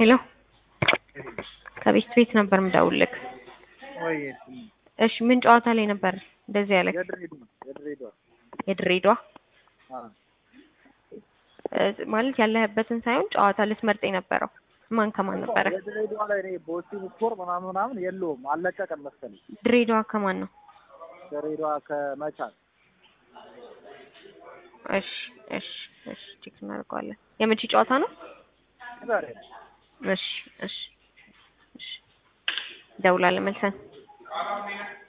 ሄሎ ከቤት ቤት ነበር ምደውልልክ። ወይ እሺ ምን ጨዋታ ላይ ነበር እንደዚህ ያለክ? የድሬዳዋ የድሬዳዋ የድሬዳዋ አ እ ማለት ያለህበትን ሳይሆን ጨዋታ ልትመርጥ የነበረው ማን ከማን ነበረ? የድሬዳዋ ላይ እኔ ቦስቲን ስኮር ምናምን ምናምን የለውም አለቀቀም መሰለኝ። ድሬዳዋ ከማን ነው? ድሬዳዋ ከመቻል እሺ እሺ እሺ ቼክ እናደርገዋለን። የመቼ ጨዋታ ነው? ዛሬ እሺ እሺ እሺ ደውላለን መልሰን